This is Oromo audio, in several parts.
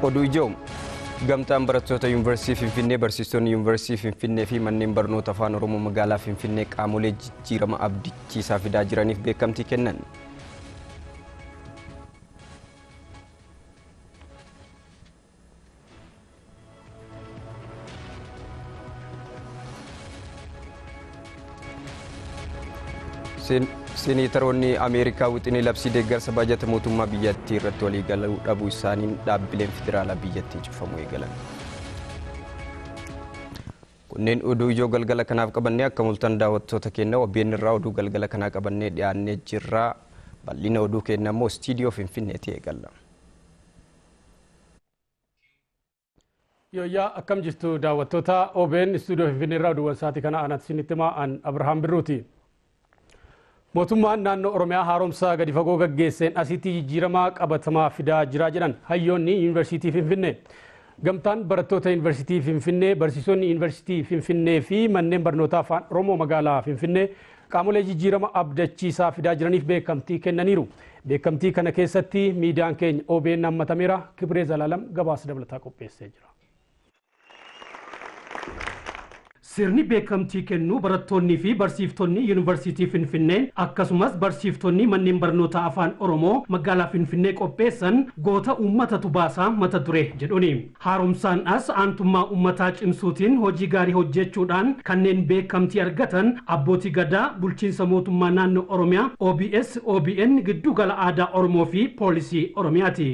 oduu ijoo gamtaan barattoota yuunivarsiitii Finfinnee barsiistonni yuunivarsiitii Finfinnee fi manneen barnoota afaan Oromoo magaalaa Finfinnee qaamolee jijjiirama abdachiisaa fidaa jiraniif beekamtii kennan. Seneetaroonni Ameerikaa wixinii labsii deeggarsa baajata mootummaa biyyattii irratti walii galuu dhabuu isaaniin dhaabbileen federaalaa biyyattii cufamuu eegalan. Kunneen oduu ijoo galgala kanaaf qabannee akka mul'atan daawwattoota keenya OBN irraa oduu galgala kanaa qabannee dhiyaannee jirra. Bal'ina oduu keenya immoo istiidiyoo Finfinneetti eegalla. Yooyyaa akkam jirtu daawwattoota OBN istuudiyoo Finfinnee irraa oduuwwan sa'aatii kana anatti isinitti himaa an Abrahaam Birruuti. Mootummaan naannoo Oromiyaa haaromsa gadi fagoo gaggeesseen asitti jijjiirama qabatamaa fidaa jira jedhan hayyoonni yuunivarsiitii Finfinnee. Gamtaan barattoota yuunivarsiitii Finfinnee, barsiisonni yuunivarsiitii Finfinnee fi manneen barnootaa afaan Oromoo magaalaa Finfinnee qaamolee jijjiirama abdachiisaa fidaa jiraniif beekamtii kennaniiru. Beekamtii kana keessatti miidiyaan keenya OBN hammatameera. Kibree Zalaalam gabaasa dabalataa qopheessee jira. Sirni beekamtii kennuu barattoonnii fi barsiiftonni yuunivarsiitii Finfinnee akkasumas barsiiftonni manneen barnoota afaan Oromoo magaalaa Finfinnee qopheessan goota uummatatu baasaa mata duree jedhuni. Haaromsaan as aantummaa uummataa cimsuutiin hojii gaarii hojjechuudhaan kanneen beekamtii argatan abbootii gadaa bulchiinsa mootummaa naannoo Oromiyaa OBS OBN giddu gala aadaa Oromoo fi poolisii Oromiyaati.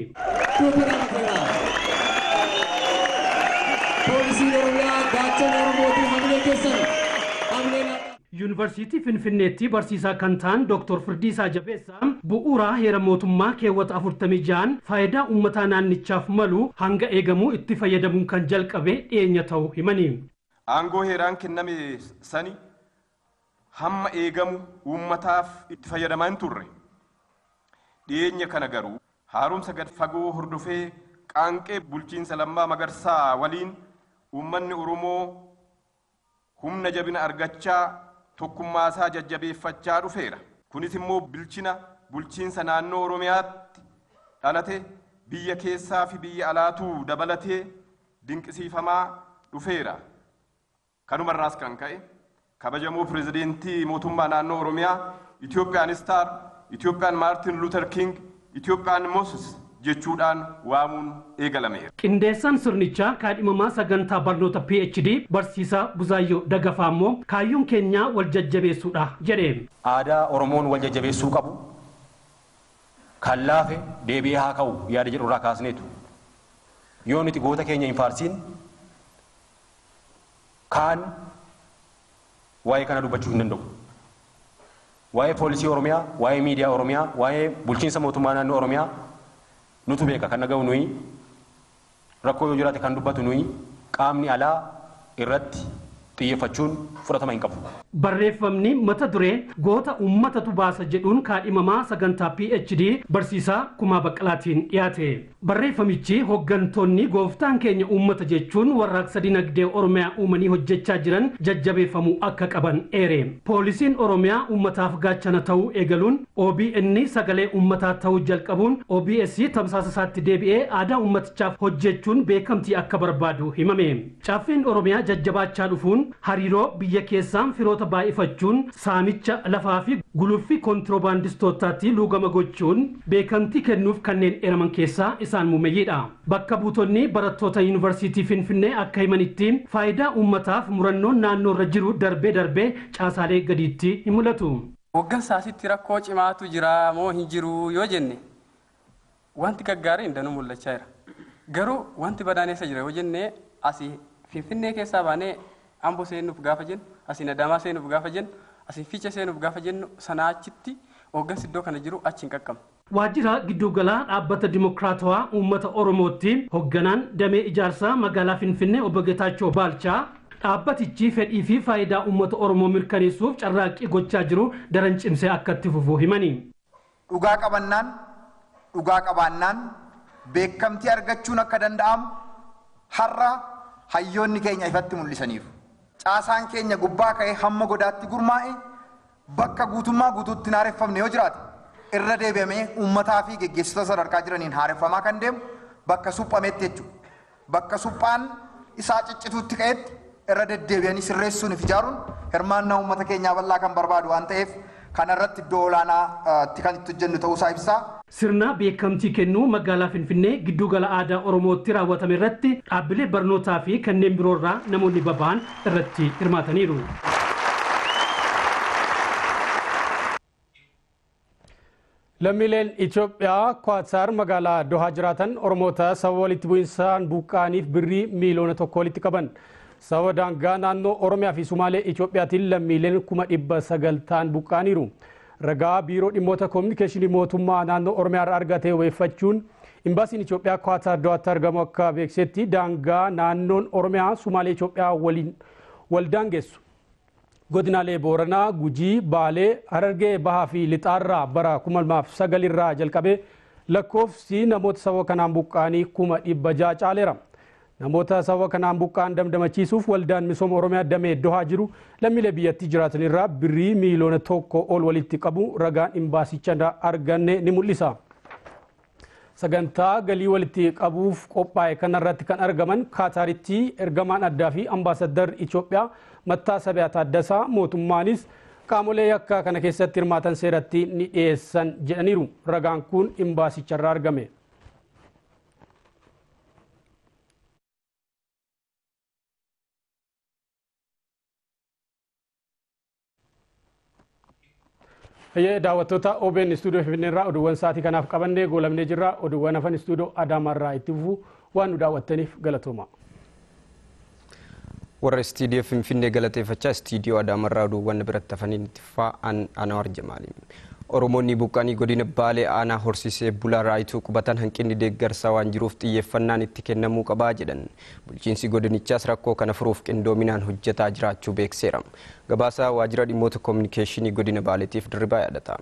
Poolisii Oromiyaa gaachana Oromootiin hamilee keessan hamilee Yuunivarsiitii Finfinneetti barsiisaa kan ta'an Dr. Firdiisaa Jabeessaa bu'uuraa heera mootummaa keewwata 46 faayidaa uummataa naannichaaf malu hanga eegamuu itti fayyadamuun kan jalqabe dhiyeenya ta'uu himani. Aangoo heeraan kenname sani hamma eegamu uummataaf itti fayyadamaa hin turre. Dhiyeenya kana garuu haaromsa gad fagoo hordofee qaanqee bulchiinsa lammaa magarsaa waliin uummanni Oromoo humna jabina argachaa tokkummaasaa jajjabeeffachaa dhufeera. Kunis immoo bilchina bulchiinsa naannoo Oromiyaatti dhalate biyya keessaa fi biyya alaatuu dabalatee dinqisiifamaa dhufeera. Kanumarraas kan ka'e kabajamoo pirezidentii mootummaa naannoo Oromiyaa Itoophiyaan Istaar, Itoophiyaan Maartin Luuter King, Itoophiyaan Mooses jechuudhaan waamuun eegalameera. Qindeessaan sirnichaa kaadhimamaa sagantaa barnoota PhD barsiisaa Buzaayyoo Dagafaa immoo kaayyoon keenyaa wal jajjabeessuudha jedhe. Aadaa Oromoon wal jajjabeessuu qabu kan laafe deebi'ee haa ka'u yaada jedhu irraa kaasneetu. Yoo nuti goota keenya hin faarsiin kaan waa'ee kana dubbachuu hin danda'u. Waa'ee poolisii Oromiyaa, waa'ee miidiyaa Oromiyaa, waa'ee bulchiinsa mootummaa naannoo Oromiyaa nutu beeka kan dhaga'u nuyi rakkoo yoo jiraate kan dubbatu nuyi qaamni alaa irratti xiyyeeffachuun fudhatama hin qabu. Barreeffamni mata duree goota uummatatu baasa jedhuun kaadhimamaa sagantaa PhD barsiisaa Kumaa Baqqalaatiin dhiyaate. Barreeffamichi hooggantoonni gooftaan keenya uummata jechuun warraaqsa dinagdee Oromiyaa uumanii hojjechaa jiran jajjabeeffamuu akka qaban eere. Poolisiin Oromiyaa uummataaf gaachana ta'uu eegaluun OBN sagalee uummataa ta'uu jalqabuun OBS tamsaasa isaatti deebi'ee aadaa uummatichaaf hojjechuun beekamtii akka barbaadu himame. Caaffeen Oromiyaa jajjabaachaa dhufuun hariiroo biyya keessaan firoota baay'ifachuun saamicha lafaa fi guluffii kontiroobaandistootaatti luugama gochuun beekamtii kennuuf kanneen eeraman keessaa isaan muumeyyiidha. Bakka buutonni barattoota yuunivarsiitii Finfinnee akka himanitti faayidaa uummataaf murannoon naannoo irra jiru darbee darbee caasaalee gadiitti ni mul'atu. Hooggansa asitti rakkoo cimaatu jira moo hin jiru yoo jenne wanti gaggaariin danuu mul'achaa jira. Garuu wanti badaaneessa jira yoo jenne asii Finfinnee keessaa baanee Amboo seenuuf gaafa jennu, asiin Adaamaa seenuuf gaafa jennu, asiin Fiicha seenuuf gaafa jennu sanaa achitti hooggansi iddoo kana jiru achi hin qaqqabu. Waajjira gidduugalaa dhaabbata dimokiraatawaa uummata Oromootti hoogganaan damee ijaarsaa magaalaa Finfinnee obbo Getaachoo Baalchaa dhaabbatichi fedhii fi faayidaa uummata Oromoo mirkaneessuuf carraaqqii gochaa jiru daran cimsee akka itti fufu himani. Dhugaa qabannaan, dhugaa qabaannaan beekamtii argachuun akka danda'amu har'a hayyoonni keenya ifatti mul'isaniiru. Caasaan keenya gubbaa ka'ee hamma godaatti gurmaa'e bakka guutummaa guutuutti haareffamne yoo jiraate irra deebi'amee uummataa fi geggeessitoota sadarkaa jiraniin haareffamaa kan deemu bakka suphametti jechuudha. Bakka suphaan isaa ciccituutti ka'etti irra deddeebi'anii sirreessuun fi ijaaruun hirmaannaa uummata keenyaa bal'aa kan barbaadu waan ta'eef kanarratti iddoo olaanaatti kan itti hojjennu ta'uusaa ibsaa. Sirna beekamtii kennuu magaalaa Finfinnee giddugala aadaa Oromootti raawwatame irratti dhaabbilee barnootaa fi kanneen biroorraa namoonni baba'an irratti hirmaataniiru. Lammiileen Itoophiyaa Kwaatar magaalaa Dohaa jiraatan Oromoota sababa walitti bu'insaan buqqaaniif birrii miiliyoona tokko walitti qaban. Sababa daangaa naannoo Oromiyaa fi Sumaalee Itoophiyaatiin lammiileen kuma dhibba sagal ta'an buqqaaniiru. Ragaa biiroo dhimmoota koominikeeshinii mootummaa naannoo Oromiyaa irraa argate weeffachuun imbaasiin Itoophiyaa Kwaatar Dohaatti argamu akka beeksetti daangaa naannoon Oromiyaa Sumaalee Itoophiyaa waliin wal daangessu. godinaalee booranaa gujii baalee harargee bahaa fi lixaarraa bara 2009 irraa jalqabee lakkoofsi namoota sababa kanaan buqqaanii kuma dhibba ja'a caaleera. Namoota sababa kanaan buqqaan damdamachiisuuf waldaan misooma Oromiyaa damee dohaa jiru lammiilee biyyattii jiraatan irraa birrii miiliyoona tokko ol walitti qabu ragaan imbaasicha arganne ni mul'isa. Sagantaa galii walitti qabuuf qophaa'e kanarratti kan argaman Kaataaritti ergamaan addaa fi ambaasadar Itoophiyaa Mattaa Sabiyaa Taaddasaa mootummaanis qaamolee yakkaa kana keessatti hirmaatan seeratti ni dhiyeessan jedhaniiru. Ragaan kun imbaasicharraa argame. Hayyee daawwattoota OBN istuudiyoo Finfinnee irraa oduuwwan sa'aatii kanaaf qabannee goolamnee jirra. Oduuwwan hafan istuudiyoo Adaamaa itti fufuu waan nu daawwattaniif galatooma. warra istiidiyoo finfinnee galateeffachaa istiidiyoo adaamarraa oduuwwan biratti hafaniin itti fa'an anawar jamaali. Oromoonni buqqaanii godina Baalee aanaa horsisee bulaa raayituu qubatan hanqinni deeggarsaa waan jiruuf xiyyeeffannaan itti kennamuu qabaa jedhan. Bulchiinsi godinichaas rakkoo kana furuuf qindoominaan hojjetaa jiraachuu beekseera. Gabaasaa waajjira dhimmoota koominikeeshinii godina Baaleetiif dirribaa yaadata.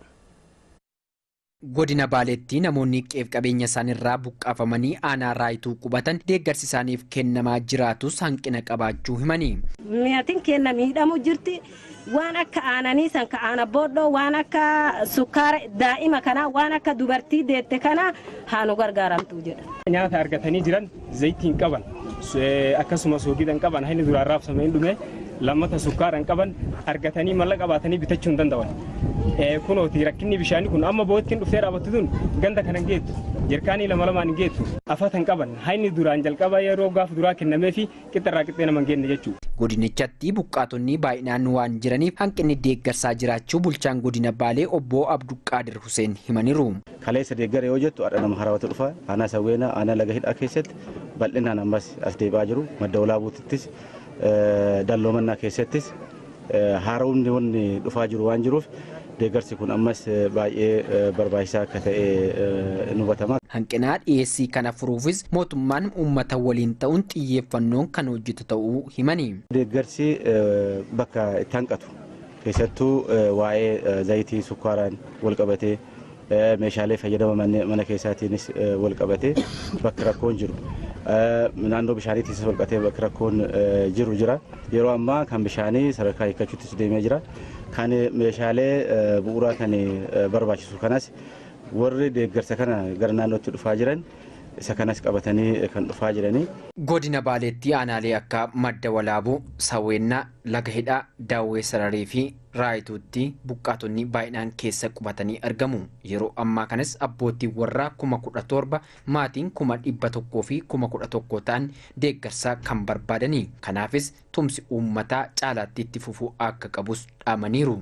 godina baaleetti namoonni qeef qabeenya isaaniirraa buqqaafamanii aanaa raayituu qubatan deeggarsi isaaniif kennamaa jiraatus hanqina qabaachuu himanii. Mi'aatiin kenna miidhamu jirti waan akka aananii san ka aana booddoo waan akka sukkaara daa'ima kanaa waan akka dubartii deette kanaa haa nu gargaaramtu jedha. Nyaata argatanii jiran zayitiin qaban akkasuma soogiidhaan qaban haini duraan raabsamee dhume lammata sukkaaraan qaban argatanii mallaqa baatanii bitachuu hin danda'an. kunooti rakkinni bishaanii kun amma boottiin dhuftee dhaabattu tun ganda kana hin geettu jerkaanii lama lamaan hin geettu afatan qaban haini duraan jalqaba yeroo gaafa duraa kennamee fi qixxarraa qixxee nama hin geenne jechuudha. Godinichatti buqqaatonni baay'inaan waan jiraniif hanqinni deeggarsaa jiraachuu bulchaan godina Baalee obbo Abduqaadir Huseen himaniiru. Kaleessa deeggara yoo jettu adha nama haraawwatu dhufa aanaa sawweenaa aanaa laga hidhaa keessatti bal'inaan ammas as deebi'aa jiru madda walaabuutittis dalloomannaa keessattis haaromni wanni dhufaa jiru waan jiruuf deeggarsi kun ammas baay'ee barbaachisaa akka ta'e hubatama. Hanqinaa dhiyeessii kana furuufis mootummaan uummata waliin ta'uun xiyyeeffannoon kan hojjetu ta'uu himani. Deeggarsi bakka itti hanqatu keessattuu waa'ee zayitii sukkaaraan wal qabatee meeshaalee fayyadama mana keessaatiinis wal qabatee bakka rakkoon jiru. Naannoo bishaaniitiis wal qabatee bakka rakkoon jiru jira. Yeroo ammaa kan bishaanii sadarkaa hiikkachuuttis deemee jira. kan meeshaalee bu'uuraa kan barbaachisu kanas warri deeggarsa kana gara naannootti dhufaa jiran isa kanas qabatanii kan dhufaa jiranii. Godina Baaleetti aanaalee akka madda walaabuu, sawweennaa, laga hidhaa, daawwee sararii fi raayituutti buqqaatonni baay'inaan keessa qubatanii argamu. Yeroo ammaa kanas abbootiin warraa kuma kudha torba maatiin kuma dhibba tokkoo fi kuma kudha tokko ta'an deeggarsaa kan barbaadanii. Kanaafis tumsi uummataa caalaatti itti fufuu akka qabus dhaamaniiru.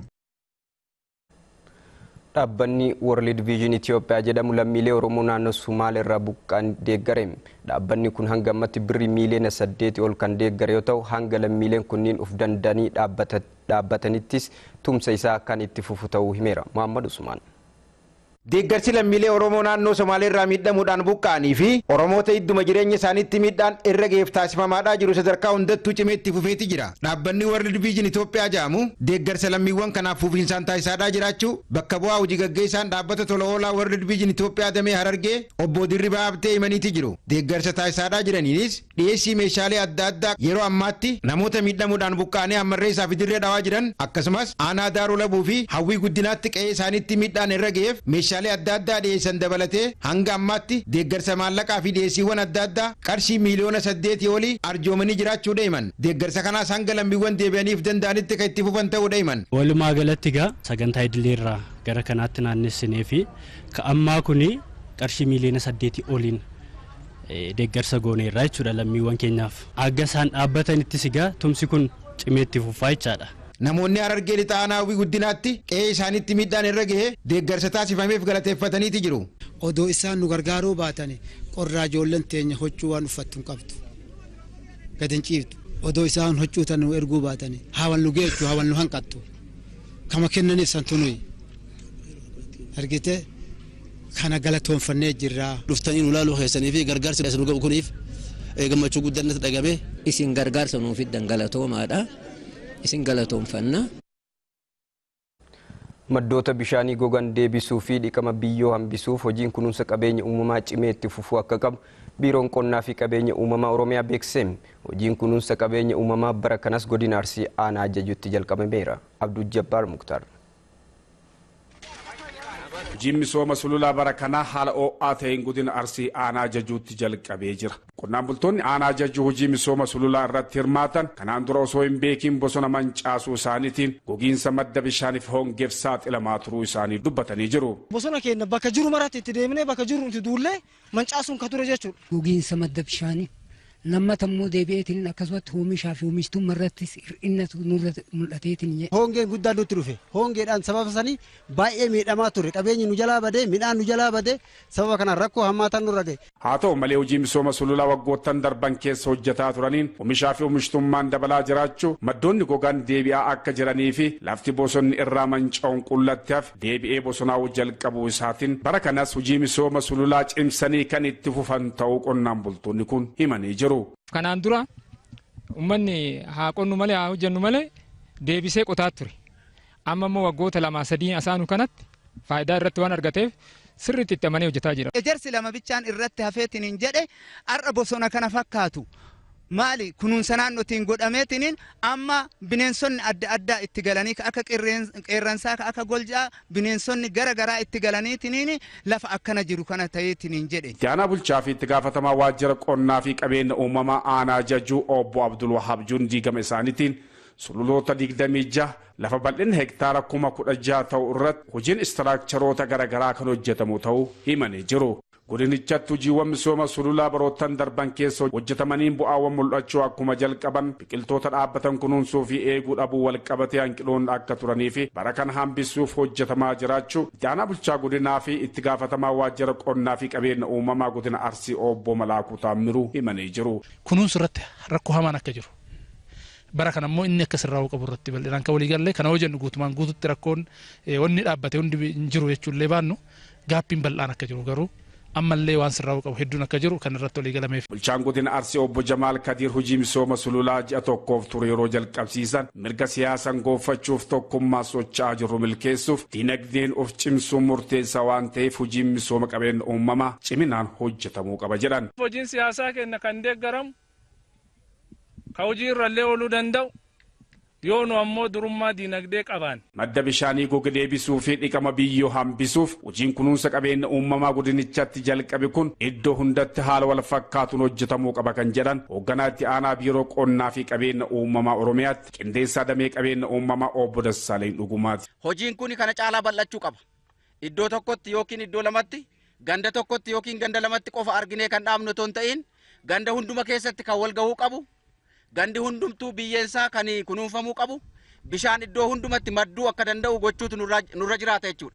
Dhaabbanni World Vision Itoophiyaa jedhamu lammiilee Oromoo naannoo Sumaalee irraa buqqaan deeggare. Dhaabbanni kun hanga ammatti birrii miiliyoona saddeeti ol kan deeggare yoo ta'u hanga lammiileen kunniin uf dandanii dhaabbatanittis tumsa isaa kan itti fufu ta'uu himeera. Muhammad Usmaan. Deeggarsi lammiilee Oromoo naannoo Somaalee irraa miidhamuudhaan buqqa'anii fi Oromoota idduma jireenya isaaniitti miidhaan irra geef taasifamaadhaa jiru sadarkaa hundattuu cimee itti fufeeti jira. Dhaabbanni World Vision Itoophiyaa jedhamu deeggarsa lammiiwwan kanaaf fufiinsaan taasisaadhaa jiraachuu bakka bu'aa hojii gaggeessaan dhaabbata tola oolaa World Vision Itoophiyaa damee Harargee obbo Dirribaa Abtee himaniiti jiru. Deeggarsa taasisaadhaa jiraniinis dhiyeessii meeshaalee adda addaa yeroo ammaatti namoota miidhamuudhaan buqqa'anii ammarree isaa fi dirree dhawaa jiran akkasumas aanaa daaroo labuu fi hawwii guddinaatti qe'ee isaaniitti miidhaan irra geef meeshaalee meeshaalee adda addaa dhiyeessan dabalatee hanga ammaatti deeggarsa maallaqaa fi dhiyeessiiwwan adda addaa qarshii miiliyoona saddeetii olii arjoomanii jiraachuudha himan deeggarsa kanaas hanga lammiiwwan deebi'aniif danda'anitti kan itti fufan ta'uudha himan. Walumaa galatti egaa sagantaa idileerraa gara kanaatti naannessinee fi ka ammaa kuni qarshii miiliyoona saddeetii oliin deeggarsa gooneerraa jechuudha lammiiwwan keenyaaf. Akka isaan dhaabbatanittis egaa tumsi kun cimee itti fufaa jechaadha. Namoonni harargee lixa aanaa hawwii guddinaatti qe'ee isaaniitti miidhaan irra gahee deeggarsa taasifameef galateeffataniiti jiru. Odoo isaan nu gargaaruu baatani qorraa ijoolleen teenya huccuu waan uffattu hin qabdu. Gad hin ciiftu. Odoo isaan huccuu tan nu erguu baatani haawan nu geechuu haawan nu hanqattu. Kama kennaniif santu nuyi. Argite kana galatoonfannee jirra. Dhuftanii nu ilaaluu keessanii fi gargaarsi nu gahu kuniif gammachuu guddaan natti dhagame. Isin gargaarsa nuuf fiddan galatoomaadha. isin galatoonfanna. Maddoota bishaanii gogan deebisuu fi dhiqama biyyoo hambisuuf hojiin kunuunsa qabeenya uumamaa cimee itti fufuu akka qabu biiroon qonnaa fi qabeenya uumamaa oromiyaa beeksise hojiin kunuunsa qabeenya uumamaa bara kanas godina arsii aanaa ajajuutti jalqabameera abduu jabbaar muktaar. hojiin misooma sululaa bara kanaa haala ho'aa ta'een godina arsii aanaa ajajuutti jalqabee jira qonnaan bultoonni aanaa ajajuu hojii misooma sululaa irratti hirmaatan kanaan dura osoo hin beekin bosona mancaasuu isaaniitiin gogiinsa madda bishaaniif hongeef saaxilamaa turuu isaanii dubbatanii jiru. bosona keenya bakka jiru maratti itti deemnee bakka jiru nuti duullee mancaasuun ka ture jechuudha. gogiinsa madda bishaanii lammata immoo deebi'eetiin akkasumatti oomishaa fi oomishtummaa irrattis hir'innatu nurratti mul'ateetiin. Hongeen guddaan nutti dhufe hongeedhaan sababa sanii baay'ee miidhamaa ture qabeenyi nu jalaa badee midhaan nu jalaa badee sababa kanaan rakkoo hammaataan nurra gahe. haa ta'u malee hojii misooma sululaa waggoottan darban keessa hojjetaa turaniin oomishaa fi oomishtummaan dabalaa jiraachuu maddoonni gogaan deebi'aa akka jiranii fi lafti bosonni irraa manca'uun qullatti hafe deebi'ee bosonaa'uu jalqabuu isaatiin bara kanas hojii misooma sululaa cimsanii kan itti fufan ta'uu qonnaan bultoonni kun himanii jiru. Kanaan dura uummanni haa qonnu malee haa hojjennu malee deebisee qotaa ture. Amma immoo waggoota lamaa sadii asaanu kanatti faayidaa irratti waan argateef sirriitti itti amanee hojjetaa jira. Ejersi lama bichaan irratti hafeetiniin jedhe har'a bosona kana fakkaatu. Maali kunuunsa naannootiin godhameetiniin amma bineensonni adda addaa itti galanii akka qeerransaa akka goljaa bineensonni gara garaa itti galaniitiniin lafa akkana jiru kana ta'eetiniin jedhe. Itti aanaa bulchaa fi itti gaafatamaa waajjira qonnaa fi qabeenya uumamaa aanaa jajuu obbo Abdul Wahaab Juun diigama isaaniitiin sululoota digdamii jaha lafa bal'ina hektaara kuma kudha jaha ta'u irratti hojiin istiraakcharoota garaagaraa kan hojjetamu ta'uu himanii jiru. godinichatti hojiiwwan misooma sululaa baroottan darban keessa hojjetamaniin bu'aawwan mul'achuu akkuma jalqaban biqiltoota dhaabbatan kunuunsuu fi eeguu dhabuu walqabatee hanqiloonni akka turanii fi bara kana hambisuuf hojjetamaa jiraachuu itti aanaa bulchaa godinaa fi itti gaafatamaa waajjira qonnaa fi qabeenya uumamaa godina arsii obbo Malaakuu Taammiruu himanii jiru. Kunuunsi irratti rakkoo hamaan akka jiru. bara kana immoo inni akka sirraa'uu qabu irratti bal'inaan kan waliigallee kana hojjennu guutumaan guututti rakkoon wanni dhaabbate hundi hin jiru jechuullee baannu gaappiin bal'aan akka jiru garuu ammallee waan sirraa'uu qabu hedduun akka jiru kan irratti walii galameef. Bulchaan godina Arsii obbo Jamaal Kadiir hojii misooma sululaa ji'a tokkoof ture yeroo jalqabsiisan mirga siyaasaan goonfachuuf tokkummaa socho'aa jirru milkeessuuf diinagdeen of cimsuun murteessaa waan ta'eef hojiin misooma qabeenya uumamaa ciminaan hojjetamuu qaba jedhan. Hojiin siyaasaa keenya kan deeggaramu ka hojii irrallee ooluu danda'u yoo nu ammoo durummaa diinagdee qabaan. Madda bishaanii goge deebisuu fi dhiqama biyyoo hambisuuf hojiin kunuunsa qabeenya uumamaa godinichatti jalqabe kun iddoo hundatti haala wal fakkaatuun hojjetamuu qaba kan jedhan hoogganaa itti aanaa biiroo qonnaa fi qabeenya uumamaa oromiyaatti qindeessaa damee qabeenya uumamaa obbo Dassaaleen Dhugumaati. Hojiin kun kana caalaa bal'achuu qaba. Iddoo tokkotti yookiin iddoo lamatti ganda tokkotti yookiin ganda lamatti qofa arginee kan dhaabnu otoo hin ta'in ganda hunduma keessatti kan wal gahuu qabu. gandi hundumtuu biyyeensaa kan kunuunfamuu qabu bishaan iddoo hundumatti madduu akka danda'u gochuutu nurra jiraata jechuudha.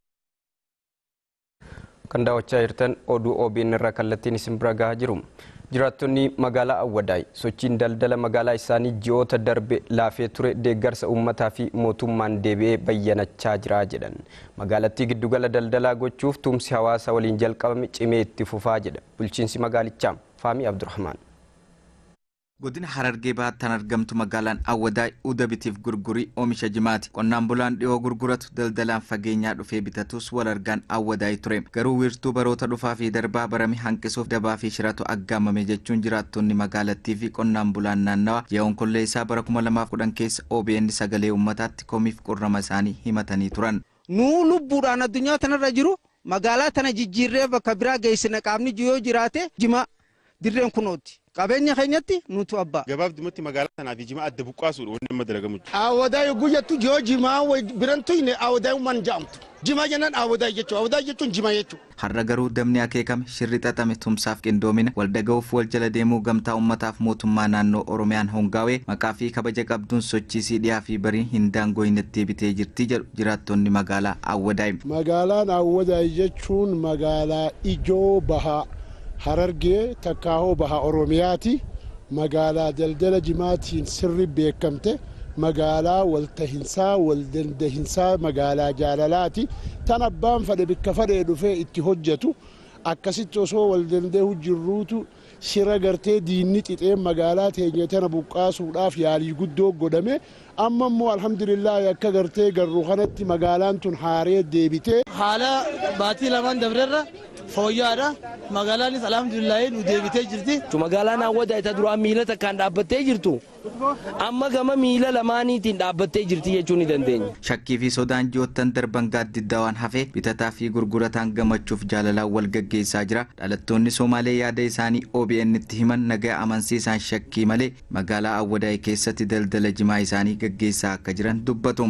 Kan daawwachaa jirtan oduu OBN irraa kallattiin isin bira gahaa jiru. Jiraattonni magaalaa Awwadaay sochiin daldala magaalaa isaanii ji'oota darbe laafee ture deeggarsa uummataa fi mootummaan deebi'ee bayyanachaa jira jedhan. Magaalattii giddugala daldalaa gochuuf tumsi hawaasa waliin jalqabame cimee itti fufaa jedha. Bulchiinsi magaalichaa Faamii Abdurrahmaan. Godina Harargee baattan argamtu magaalaan Awwadaay uda bitiif gurgurii oomisha jimaati. Qonnaan bulaan dhiyoo gurguratu daldalaan fageenyaa dhufee bitatus wal argaan Awwadaay ture. Garuu wiirtuu baroota dhufaa fi darbaa barame hanqisuuf dabaa fi shiratu aggaamame jechuun jiraattonni magaalattii fi qonnaan bulaan naannawa yeroon kollee isaa bara 2010 keessa OBN sagalee uummataatti komiif qurrama isaanii himatanii turan. Nuu lubbuudhaan addunyaa tanarra jiru magaalaa tana jijjiirree bakka biraa geessina qaamni yoo jiraate jima dirreen kunooti. Qabeenya keenyatti nutu abbaa. Gabaabdumatti magaalaa tanaaf jima adda buqqaasuudha wanni amma dalagamu. Awadaa yogguu jettu yoo jimaa birantu hin awadaa uuman jaamtu. Jimaa jennaan awadaa jechuudha. Awadaa jechuun jimaa jechuudha. Har'a garuu damni akeekame shirri xaxame tumsaaf qindoomina waldaga'uuf wal jala deemuu gamtaa uummataaf mootummaa naannoo Oromiyaan hongaawee maqaa fi kabaja qabduun sochii siidhiyaa fi barii hin daangooyinetti bitee jirti jedhu jiraattonni magaalaa Awwadaay. Magaalaan Awwadaay jechuun magaalaa ijoo bahaa Harargee takkaahoo bahaa Oromiyaati. Magaalaa daldala jimaatiin sirri beekamte. magaalaa waltahinsaa waldandahinsaa magaalaa jaalalaati tan abbaan fedhe bikka fedhee dhufee itti hojjetu akkasitti osoo waldandahuu jirruutu shira gartee diinni xixee magaalaa teenya tana buqqaasuudhaaf yaalii guddoo godhame amma immoo alhamdulillaahi akka gartee garuu kanatti magaalaan tun haaree deebitee. haala baatii lamaan dabrerra fooyya'aadha magaalaanis alhamdulillaahi nu deebitee jirti. magaalaan hawwata isa duraan miila takkaan dhaabbattee jirtu amma gama miila lamaaniitiin dhaabbattee jirti jechuu ni dandeenya. Shakkii fi sodaan ji'oottan darban gaaddiddaa waan hafe bitataa fi gurgurataan gammachuuf jaalalaan wal gaggeessaa jira. Dhalattoonni Somaalee yaada isaanii OBN itti himan nagaa amansiisaan shakkii malee magaalaa Awwadaay keessatti daldala jimaa isaanii gaggeessaa akka jiran dubbatu.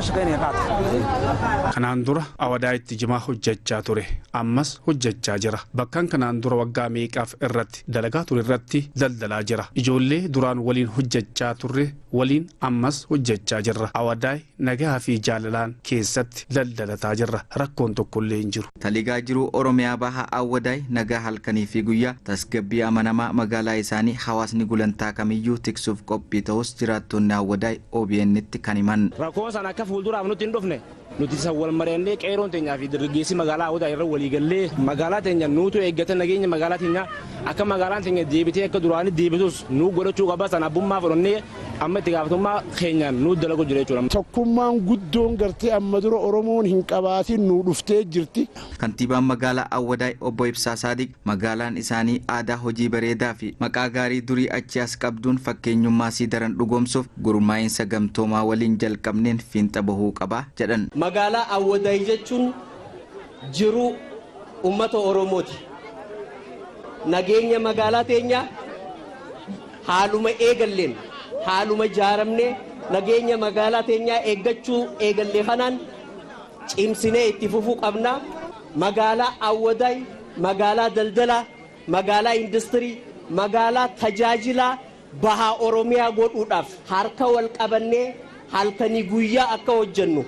Kanaan dura Awwadaayitti jimaa hojjechaa ture ammas hojjechaa jira. Bakkaan kanaan dura waggaa meeqaaf irratti dalagaa ture irratti daldalaa jira. Ijoollee duraan waliin hojjechaa turre waliin ammas hojjechaa jirra. Awwadaay nagaa fi jaalalaan keessatti daldalataa jirra. Rakkoon tokkollee hin jiru. Taligaa jiru Oromiyaa baha Awwadaay nagaa halkanii fi guyyaa tasgabbii amanamaa magaalaa isaanii hawaasni gulantaa kamiyyuu tiksuuf qophii ta'us jiraattonni Awwadaay OBN itti kan himan. Rakkoo sana akka fuulduraaf nutti hin dhufne nuti isa wal mari'annee qeeroon teenyaa fi dargaggeessi magaalaa Awwadaay irra walii gallee magaalaa teenya nuutu eeggate nageenya magaalaa teenya akka magaalaan teenya deebitee akka duraanii deebitus nuu godhachuu qaba sana abbummaa fudhannee amma itti gaafatummaa keenyaan nuu dalagu jira jechuudha. Tokkummaan guddoon gartee amma dura Oromoon hin qabaatin nuu dhuftee jirti. Kantiibaan magaalaa Awwadaay obbo Ibsaa Saadiq magaalaan isaanii aadaa hojii bareedaa fi maqaa gaarii durii achi as qabduun fakkeenyummaa sii daran dhugoomsuuf gurmaa'insa gamtoomaa waliin jalqabneen fiinxa bahuu qaba jedhan. Magaalaa Awwadaay jechuun jiruu uummata Oromooti. Nageenya magaalaa teenyaa haaluma eegalleen haaluma jaaramnee nageenya magaalaa teenyaa eeggachuu eegallee kanaan cimsinee itti fufuu qabna. Magaalaa Awwadaay magaalaa daldalaa, magaalaa industirii, magaalaa tajaajilaa bahaa Oromiyaa godhuudhaaf harka wal qabannee halkanii guyyaa akka hojjennu.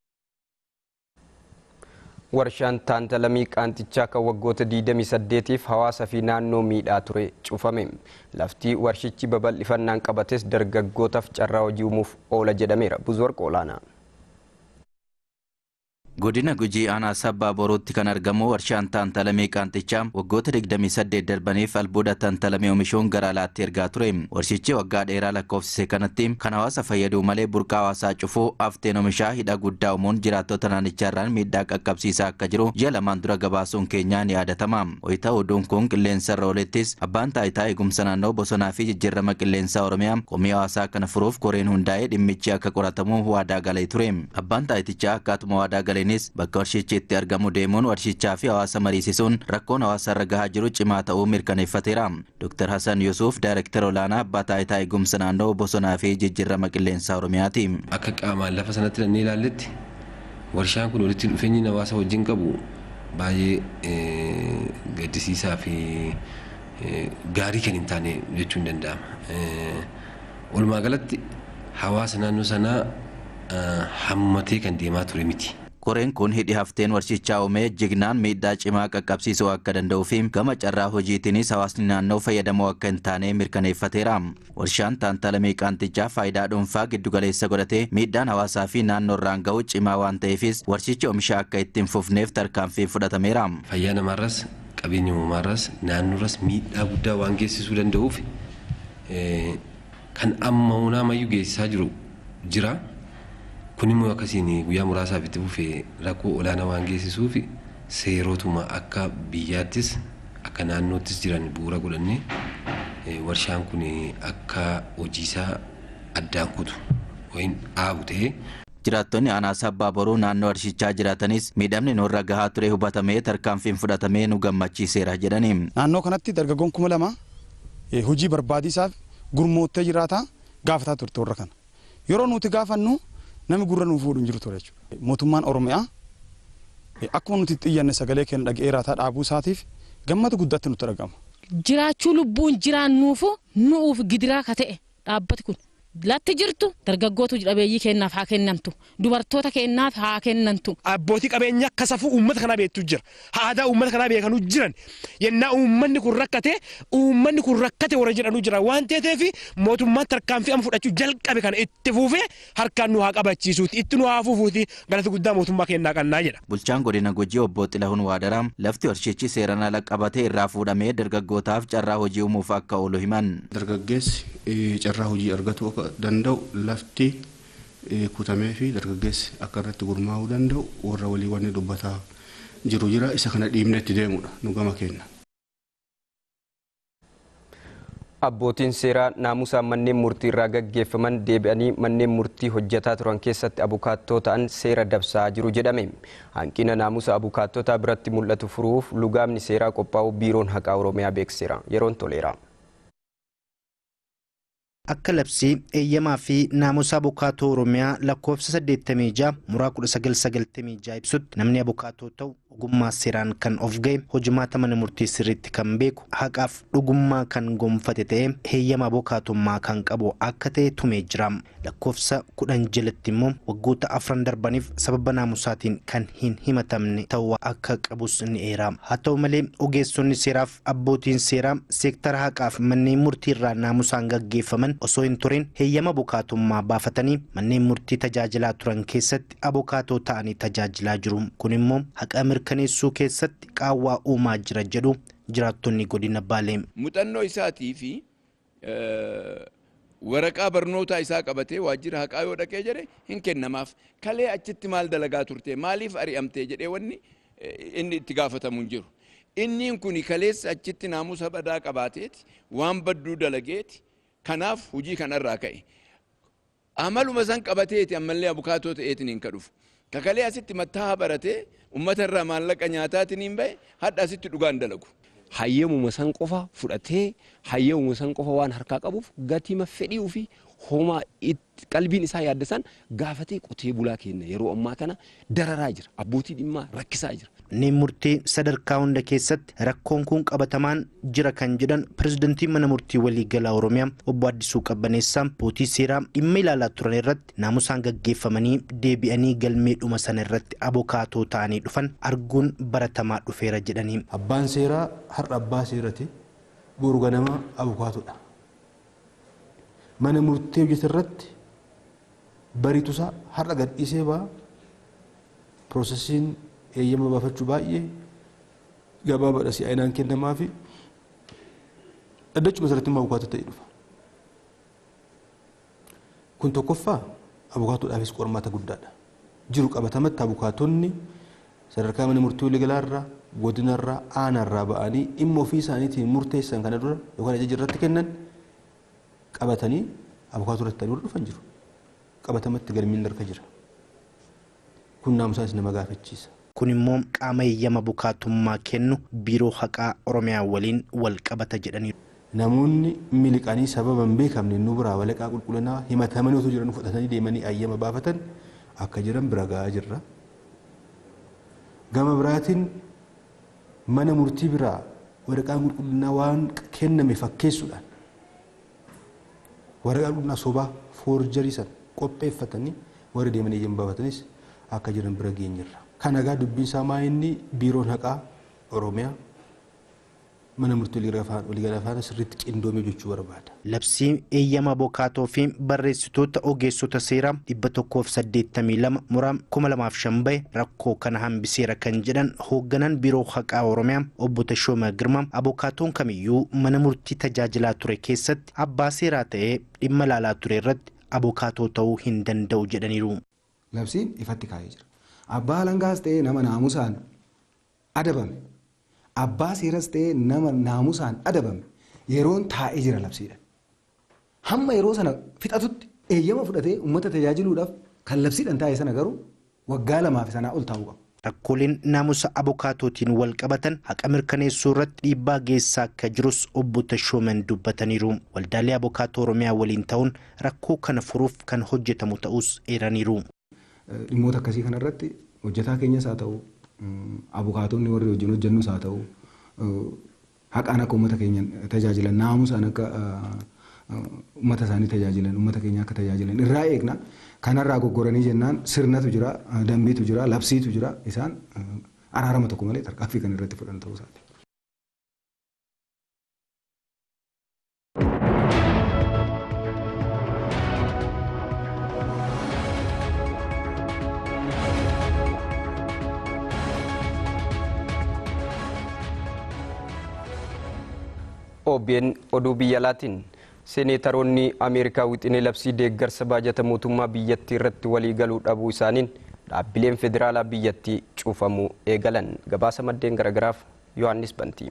Warshaan taantalamii qaanxichaa kan waggoota 28tiif hawaasa fi naannoo miidhaa ture cufame. Lafti warshichi babal'ifannaan qabates dargaggootaaf carraa hojii uumuuf oola jedhameera. Buzoorq olaanaa. Godina Gujii aanaa sabbaa borootti kan argamu warshaan taantalamee qaanxichaa waggoota 28 darbaniif albuuda taantalamee oomishuun gara alaatti ergaa ture. Warshichi waggaa dheeraa lakkoofsise kanatti kan hawaasa fayyadu malee burqaa hawaasaa cufuu hafteen oomishaa hidha guddaa uumuun jiraattota naannichaarraan miidhaa qaqqabsiisaa akka jiru ji'a lamaan dura gabaasuun keenyaa ni yaadatama. Wayita oduun kun qilleensarra oolettis abbaan taayitaa eegumsa naannoo bosonaa fi jijjiirama qilleensaa Oromiyaa komii hawaasaa kana furuuf koreen hundaa'ee dhimmichi akka qoratamu waadaa galee ture. Abbaan taayitichaa akkaatuma waadaa galee Kunis bakka warshichi itti argamu deemuun warshichaa fi hawaasa mariisisuun rakkoon hawaasa irra gahaa jiru cimaa ta'uu mirkaneeffateera. Dr. Hassan Yusuf Daayirektara olaanaa abbaa taayitaa eegumsa naannoo bosonaa fi jijjiirama qilleensaa Oromiyaati. Akka qaamaan lafa sanatti ilaallee ilaalletti warshaan kun walitti dhufeenyi hawaasa wajjin qabu baay'ee gaddisiisaa fi gaarii kan hin taane jechuun danda'ama. Walumaa galatti hawaasa naannoo sanaa hammatee kan deemaa ture miti. Koreen kun hidhi hafteen warshichaa uumee jignaan miidhaa cimaa qaqqabsiisuu akka danda'uu fi gama carraa hojiitiinis hawaasni naannoo fayyadamoo akka hin taane mirkaneeffateera. Warshaan taantalamee qaanxichaa faayidaa dhuunfaa giddugaleessa godhatee miidhaan hawaasaa fi naannoo irraan ga'u cimaa waan ta'eefis warshichi oomisha akka ittiin fufneef tarkaanfii fudhatameera. Fayyaa namaarras qabeenya uumamaarras naannoorras miidhaa guddaa waan geessisuu danda'uuf kan amma hunamayyuu geessisaa jiru jira. kun immoo akkasiin guyyaa muraasaaf itti fufee rakkoo olaanaa waan geessisuuf seerotuma akka biyyaattis akka naannoottis jiran bu'uura godhannee warshaan kun akka hojiisaa addaan kutu yookiin dhaabu ta'ee Jiraattonni aanaa sabbaa boruu naannoo warshichaa jiraatanis miidhamni nurra gahaa ture hubatamee tarkaanfiin fudhatamee nu gammachiiseera jedhani. Naannoo kanatti dargaggoon kuma lama hojii barbaadisaaf gurmoottee jiraata gaafataa turte warra kana. Yeroo nuti gaafannu namni gurra nuuf fuudhu hin jiru ture jechuudha. Mootummaan Oromiyaa akkuma nuti xiyyanne sagalee keenya dhaga'eeraataa dhaabuu isaatiif gammada guddaatti nutti argama. Jiraachuu lubbuun jiraannuufu nuuf gidiraa ka ta'e dhaabbati kun latti jirtu dargaggootu dhabeeyyii kennaaf haa kennamtu dubartoota kennaaf haa kennamtu. Abbootii qabeenyaa akka safuu uummata kanaa beektu jira aadaa uummata kanaa beekanuu jiran yennaa uummanni kun rakkate uummanni kun rakkate warra jedhanuu jira waan ta'eef mootummaan tarkaanfii amma fudhachuu jalqabe kana itti fuufee harkaan nu haa qabachiisuuti itti nu haa fuufuuti galata guddaa mootummaa kennaa qannaa jedha. Bulchaan godina Gujii obbo Xilahun Waadaraam lafti warshichi seeraan ala qabatee irraa fuudhamee dargaggootaaf carraa hojii uumuuf akka oolu himan. Dargaggeessi carraa hojii argatu akka danda'u lafti kutamee fi dargaggeessi akka irratti gurmaa'uu danda'u warra walii wanni dubbataa jiru jira isa kana dhiibne itti deemudha nu gama kenna. Abbootiin seeraa naamusa manneen murtii irraa gaggeeffaman deebi'anii manneen murtii hojjetaa turan keessatti abukaattoo ta'an seera dabsaa jiru jedhame. Hanqina naamusa abukaattotaa biratti mul'atu furuuf lugaamni seeraa qophaa'u biiroon haqaa Oromiyaa beeksiseera. Yeroon toleera. Akka labsii eeyyamaa fi naamusa abukaatoo Oromiyaa lakkoofsa 86 muraa 1996 ibsutti namni abukaatoo ta'u ogummaa seeraan kan of ga'e hojimaata mana murtii sirriitti kan beeku haqaaf dhugummaa kan gonfate ta'ee heeyyama abukaatummaa kan qabu akka ta'e tumee jira. Lakkoofsa kudhan jalatti immoo waggoota afran darbaniif sababa naamusaatiin kan hin himatamne ta'uu akka qabus ni eera. Haa ta'u malee ogeessonni seeraaf abbootiin seeraa seektara haqaaf manneen murtii irraa naamusaan gaggeeffaman osoo hin turin heeyyama abukaatummaa baafatanii manneen murtii tajaajilaa turan keessatti abukaatoo ta'anii tajaajilaa jiru. Kun immoo haqa mirkaneessuu keessatti qaawwaa uumaa jira jedhu jiraattonni godina Baalee. Muuxannoo isaatii fi waraqaa barnootaa isaa qabatee waajjira haqaa yoo dhaqee jedhe hin kennamaaf. Kalee achitti maal dalagaa turte maaliif ari'amtee jedhee wanni inni itti gaafatamu hin jiru. Inni kun kaleessa achitti naamusa badaa qabaateeti waan badduu dalageeti kanaaf hojii kanarraa ka'e. Amaluma san qabateeti ammallee abukaatoo ta'eetiin hin kadhufu. Kakalee asitti mattaaha baratee uummata irraa maallaqa nyaataatiin hin bahe hadha asitti dhugaan dalagu. Hayyamuma san qofa fudhatee hayyamuma san qofa waan harkaa qabuuf gatima fedhii fi homaa qalbiin isaa yaaddasan gaafatee qotee bulaa kenna yeroo ammaa kana dararaa jira abbootii dhimmaa rakkisaa jira. Manneen murtii sadarkaa hunda keessatti rakkoon kun qabatamaan jira kan jedhan pirezidantii mana murtii waliigalaa Oromiyaa obbo Addisuu Qabbaneessaa abbootii seeraa dhimma ilaalaa turan irratti naamusaan gaggeeffamanii deebi'anii galmee dhuma sana irratti abokaatoo ta'anii dhufan arguun baratamaa dhufeera jedhanii. Abbaan seeraa har'a abbaa seerati boru ganama abokaatoodha. Mana murtii hojjete irratti bariitusaa har'a gadhiisee ba'a piroosesiin eeyyama baafachuu baay'ee gabaabaadha si'aayinaan kennamaa fi dhaddachuma irratti immoo abukaatoo ta'ee dhufa. Kun tokkoffaa abukaatoodhaafis qormaata guddaadha. Jiru qabatamatti abukaatonni sadarkaa mana murtii waliigalaarraa godinarraa aanaarraa ba'anii dhimma ofii isaaniitiin murteessan kana dura yookaan ajaja irratti kennan qabatanii abukaatoo irratti dura dhufan jiru. Qabatamatti galmiin harka jira. Kun naamusaas nama gaafachiisa. kun immoo qaama eeyyama abukaatummaa kennu biiroo haqaa oromiyaa waliin wal qabata jedhaniiru. Namoonni miliqanii sababa hin beekamne nu biraa walaqaa qulqullinaa himatamanii otoo jiran fudhatanii deemanii eeyyama baafatan akka jiran bira gahaa jirra. Gama biraatiin mana murtii biraa waraqaa qulqullinaa waan kenname fakkeessuudhaan waraqaa qulqullinaa sobaa foorjarii san qopheeffatanii warra deemanii eeyyama baafatanis akka jiran bira geenyirra. Kan egaa dubbiin isaa maa inni biiroon haqaa Oromiyaa mana murtii waliigalaa faana sirriitti qindoomee jechuu barbaada. Labsii eeyyama abokaatoo fi barreessitoota ogeessota seeraa dhibba tokkoof saddeettamii lama muraa kuma lamaaf shan bahe rakkoo kana hambiseera kan jedhan hoogganaan biiroo haqaa Oromiyaa obbo Tashooma Girmaa abokaatoon kamiyyuu mana murtii tajaajilaa ture keessatti abbaa seeraa ta'ee dhimma ilaalaa ture irratti abokaatoo ta'uu hin danda'u jedhaniiru. Labsiin ifatti kaa'ee jira. Abbaa alangaas ta'ee nama naamusaan adabame. Abbaa seeras ta'ee nama naamusaan adabame yeroon taa'ee jira labsiidha. Hamma yeroo sana fixatutti eeyyama fudhatee uummata tajaajiluudhaaf kan labsiidhaan taa'e sana garuu waggaa lamaa fi sanaa ol taa'uu qaba. Rakkooleen naamusa abukaatootiin wal qabatan haqa mirkaneessuu irratti dhiibbaa geessaa akka jirus obbo Tashooman dubbataniiru. Waldaalee abukaatoo Oromiyaa waliin ta'uun rakkoo kana furuuf kan hojjetamu ta'us eeraniiru. Dhimmoota akkasii kanarratti hojjetaa keenyas haa ta'u abukaatonni warri wajjin hojjennus haa ta'u haqaan akka uummata keenya tajaajilan naamusaan akka uummata isaanii tajaajilan uummata keenya akka tajaajilan irraa eegna kanarraa goggoranii jennaan sirnatu jira dambiitu jira labsiitu jira isaan araarama tokko malee tarkaanfii kan irratti fudhan ta'uu isaati. OBN oduu biyya alaatiin seeneetaroonni ameerikaa wixinee labsii deeggarsa baajata mootummaa biyyattii irratti walii galuu dhabuu isaaniin dhaabbileen federaalaa biyyattii cufamuu eegalan gabaasa maddeen garagaraaf yohannis bantii.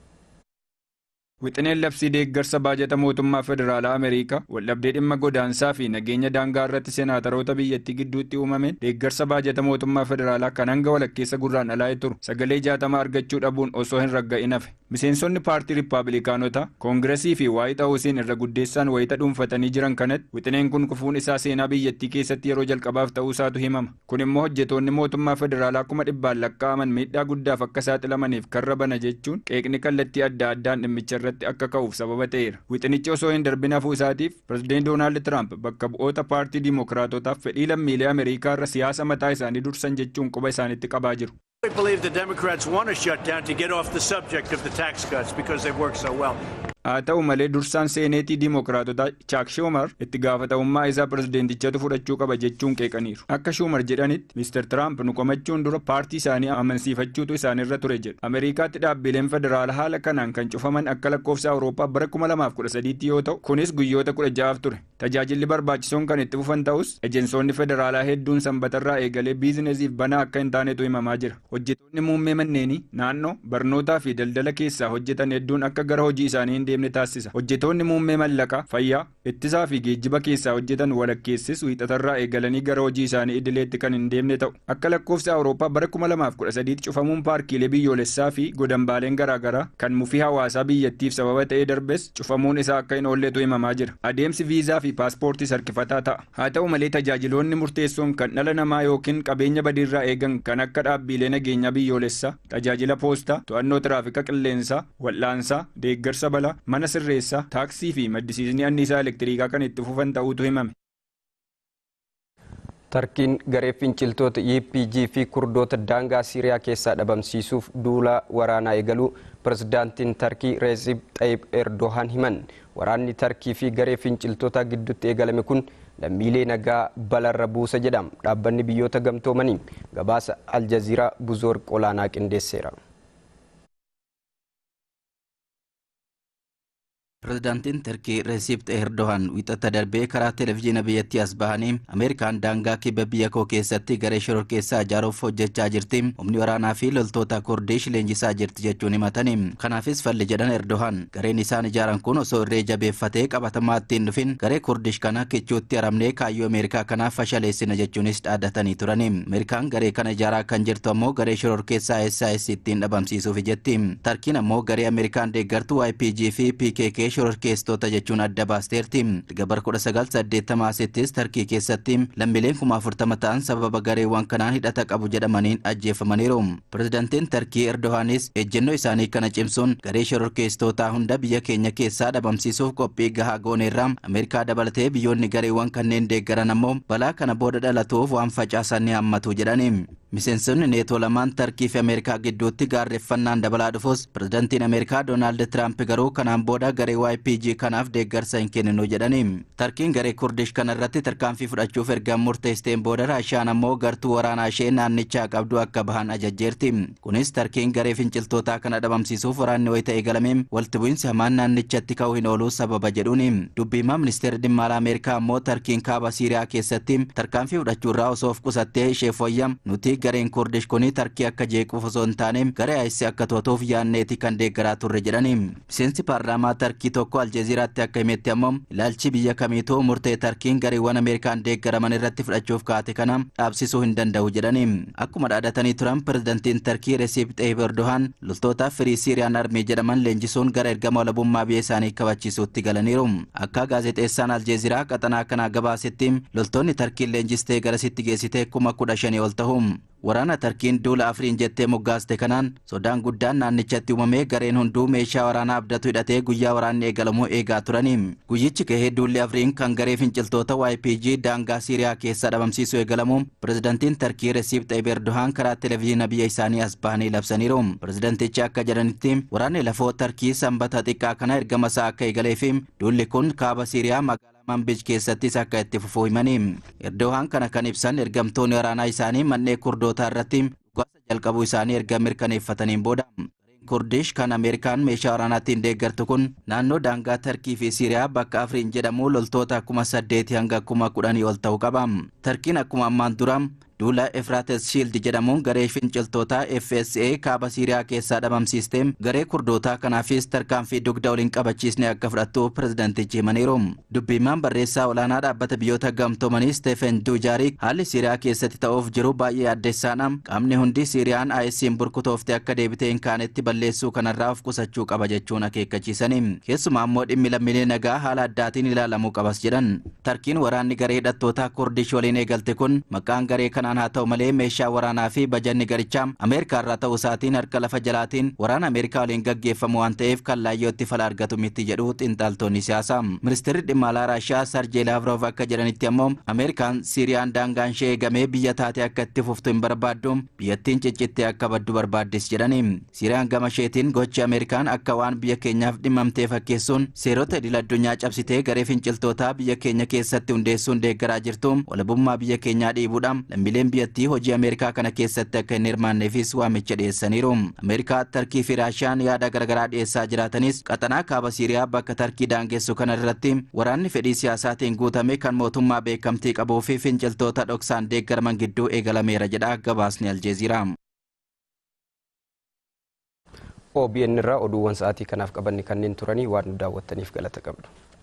Wixineen labsii deeggarsa baajata mootummaa federaalaa Ameerikaa waldhabdee dhimma godaansaa fi nageenya daangaa irratti seenaataroota biyyattii gidduutti uumameen deeggarsa baajata mootummaa federaalaa kan hanga walakkeessa gurraan alaa'ee turu sagalee jaatama argachuu dhabuun osoo hin ragga'in hafe. Miseensonni paartii Rippaabilikaanotaa Koongiresii fi waayit haawusiin irra guddeessaan wayita dhuunfatanii jiran kanatti wixineen kun kufuun isaa seenaa biyyattii keessatti yeroo jalqabaaf ta'uu isaatu himama. Kun immoo hojjetoonni mootummaa federaalaa kuma dhibbaan lakkaa'aman miidhaa guddaaf akka saaxilamaniif karra bana jechuun qeeqni kallattii adda addaan dhimmicha irratti akka ka'uuf sababa ta'eera. Wixinichi osoo hin darbin hafuu isaatiif pirezidaantii Doonaald Tiraamp bakka bu'oota paartii Dimookiraatotaaf fedhii lammiilee Ameerikaa irra siyaasa mataa isaanii dursan jechuun quba isaanitti qabaa jiru. I believe the Democrats want a shutdown to get off the subject of the tax cuts because they've worked so well. haa ta'u malee dursaan seeneetii diimookiraatotaa chaak shuumar itti gaafatamummaa isaa pirezideentichatu fudhachuu qaba jechuun qeeqaniiru akka shuumar jedhanitti mister tiraamp nu qomachuun dura paartii isaanii amansiifachuutu isaanirra ture jedhu ameerikaatti dhaabbileen federaala haala kanaan kan cufaman akka lakkoofsa awurooppaa bara 2013 yoo ta'u kunis guyyoota 16 ture tajaajilli barbaachisoon kan itti fufan ta'us ejensoonni federaalaa hedduun sanbatarraa eegalee biizineesiif banaa akka hin taanetu himamaa jira hojjetoonni muummee manneenii naannoo barnootaa fi daldala keessaa hojjetan hedduun akka gara hojii isaanii hin deemne taasisa. Hojjetoonni muummee mallaqaa, fayyaa, ittisaa fi geejjiba keessaa hojjetan walakkeessis wiixatarraa eegalanii gara hojii isaanii idileetti kan hin deemne ta'u. Akka lakkoofsa Awurooppaa bara 2013 cufamuun paarkiilee biyyoolessaa fi godambaaleen garaagaraa kan mufii hawaasaa biyyattiif sababa ta'ee darbes cufamuun isaa akka hin oolletu himamaa jira. Adeemsi viizaa fi paaspoortii harkifataa ta'a. Haa ta'u malee tajaajiloonni murteessoon kan dhala namaa yookiin qabeenya badiirraa eegan kan akka dhaabbilee nageenyaa biyyoolessaa, tajaajila poostaa, to'annoo tiraafika qilleensaa, wal'aansaa, deeggarsa balaa, mana sirreessaa taaksii fi maddisiisni anniisaa elektiriikaa kan itti fufan ta'uutu himame. Tarkiin garee finciltoota EPG fi kurdoota daangaa Siiriyaa keessaa dhabamsiisuuf duula waraanaa eegaluu pirezidaantiin Tarkii Reesib Xayyib Erdohaan himan. Waraanni Tarkii fi garee finciltoota gidduutti eegalame kun lammiilee nagaa balarra buusa jedhama. Dhaabbanni biyyoota gamtoomanii gabaasa Aljaziiraa buzoor qolaanaa qindeesseera. Pirezidaantiin Turkii Resiip Erdogan wixata darbee karaa televezyiina biyyattii as bahanii Ameerikaan daangaa kibba biyya koo keessatti garee shororkeessaa ijaaruuf hojjechaa jirti. Humni waraanaa fi loltoota Kurdish leenjisaa jirti jechuun himatanii. Kanaafis falli jedhan Erdogan gareen isaan ijaaran kun osoo irree jabeeffatee qabatamaa ittiin dhufin garee Kurdish kana kichuutti haramnee kaayyoo Ameerikaa kanaaf fashaleessina jechuunis dhaaddatanii turani. Ameerikaan garee kana ijaaraa kan jirtu ammoo garee shororkeessaa SIS ittiin dhabamsiisuuf jetti. Tarkiin ammoo garee Ameerikaan deeggartu YPG fi PKK shororkeessitoota jechuun adda baasteerti. Erga bara 1980 Tarkii keessatti lammiileen kuma afurtama ta'an sababa gareewwan kanaan hidhata qabu jedhamaniin ajjeefamaniiru. Pirezidaantiin Tarkii Erdogaanis ejjennoo isaanii kana cimsuun garee shororkeessitootaa hunda biyya keenya keessaa dhabamsiisuuf qophii gahaa gooneerra Ameerikaa dabalatee biyyoonni gareewwan kanneen deeggaran ammoo balaa kana booda dhalatuuf waan facaasan ni hammatu jedhani. Miseensonni neetoo lamaan Tarkii fi Ameerikaa gidduutti gaarreeffannaan dabalaa dhufus pirezidaantiin Ameerikaa Doonaald Tiraamp garuu kanaan booda garee YPG kanaaf deeggarsa hin kenninu jedhani. Tarkiin garee Kurdish kana irratti tarkaanfii fudhachuuf erga murteessteen booda Raashiyaan ammoo gartuu waraanaa ishee naannichaa qabdu akka bahan ajajjeerti. Kunis Tarkiin garee finciltootaa kana dhabamsiisuuf waraanni wayita eegalame walitti bu'iinsi hamaan naannichatti ka'uu hin oolu sababa jedhuuni. Dubbii himaa ministeerri dhimma alaa Ameerikaa ammoo Tarkiin kaaba Siiriyaa keessatti tarkaanfii fudhachuurraa osoo of qusattee ishee fooyyam nuti gareen kurdish kuni tarkii akka jeequuf osoo hin taane garee ayisi akka to'atuuf yaanneeti kan deeggaraa turre jedhani miseensi paarlaamaa tarkii tokko aljeeziraatti akka himetti ammoo ilaalchi biyya kamiituu murtee tarkiin gareewwan ameerikaan deeggaraman irratti fudhachuuf kaate kana dhaabsisuu hin danda'u jedhani akkuma dhaadhatanii turan pirezidantiin tarkii resiip xeeyib erdohaan loltoota firii siiriyaan armee jedhaman leenjisuun gara ergama walabummaa biyya isaanii kabachiisuutti galaniiru akka gaazexeessaan aljeeziraa qaxanaa kanaa gabaasetti loltoonni tarkiin leenjistee garasitti geessite kuma kudha shanii ol ta'u waraana tarkiin duula afriin jettee moggaaste kanaan sodaan guddaan naannichatti uumamee gareen hunduu meeshaa waraanaa abdatu hidhatee guyyaa waraanni eegalamuu eegaa turani guyyichi gahee duulli afriin kan garee finciltoota ypg daangaa siiriyaa keessaa dhabamsiisuu eegalamu pirezidantiin tarkii resiip xeeyib erdohaan karaa televezyiina biyya isaanii as bahanii labsaniiru pirezidantichi akka jedhanitti waraanni lafoo tarkii sanbata xiqqaa kana ergama isaa akka eegalee fi duulli kun kaaba siiriyaa magaalaa manbij keessattis akka itti fufuu himanii erdohaan kana kan ibsan ergamtoonni waraanaa isaanii manneen kurdootaa irratti dhukaasa jalqabuu isaanii erga mirkaneeffataniin booda kurdish kan ameerikaan meeshaa waraanaatiin deeggartu kun naannoo daangaa tarkii fi siiriyaa bakka afriin jedhamu loltoota kuma saddeeti hanga kuma kudhanii ol ta'uu qaba tarkiin akkuma ammaan dura duula efraates shiild jedhamuun garee finciltootaa fsa kaaba siiriyaa keessaa dhabamsiiste garee kurdootaa kanaafis tarkaanfii dugda waliin qabachiisne akka fudhattu pirezidantichi himaniiru dubbiimaan barreessaa olaanaa dhaabbata biyyoota gamtoomanii stefen duujaarik haalli siiriyaa keessatti ta'uuf jiru baay'ee addeessaadha qaamni hundi siiriyaan ayisiin burkutoofte akka deebitee hin kaanetti balleessuu kanarraa of qusachuu qaba jechuun akeekkachiisani keessumaa immoo dhimmi lammiilee nagaa haala addaatiin ilaalamuu qabas jedhan tarkiin waraanni garee hidhattootaa kurdish waliin eegalte kun maqaan garee kanaan haa ta'u malee meeshaa waraanaa fi bajanni garichaa ameerikaa irraa ta'uu isaatiin harka lafa jalaatiin waraana ameerikaa waliin gaggeeffamu waan ta'eef kan laayyootti fala argatu miti jedhu xiinxaltoonni siyaasaa ministeerri dhimma alaa raashiyaa sarjee laavrov akka jedhanitti ammoo ameerikaan siiriyaan daangaan ishee eegamee biyya taate akka itti fuftu hin barbaaddu biyyattiin ciccittee akka baddu barbaaddis jedhani siiriyaan gama isheetiin gochi ameerikaan akka waan biyya keenyaaf dhimmamtee fakkeessuun seerota idil addunyaa cabsitee garee finciltootaa biyya keenya keessatti hundeessuun deeggaraa jirtu walabummaa biyya keenyaa dhiibuudhaan lammiileen biyyattii hojii ameerikaa kana keessatti akka hin hirmaanneefis waamicha dhiyeessaniiru ameerikaa tarkii fi raashiyaan yaada garaagaraa dhiyeessaa jiraatanis qaxanaa kaaba siiriyaa bakka tarkii daangessu kana irratti waraanni fedhii siyaasaatiin guutame kan mootummaa beekamtii qabuu fi finciltoota dhoksaan deeggaraman gidduu eegalameera jedha gabaasni aljeeziraa. OBN irraa oduuwwan sa'aatii kanaaf qabanne kanneen turanii waan nu daawwattaniif galata qabdu.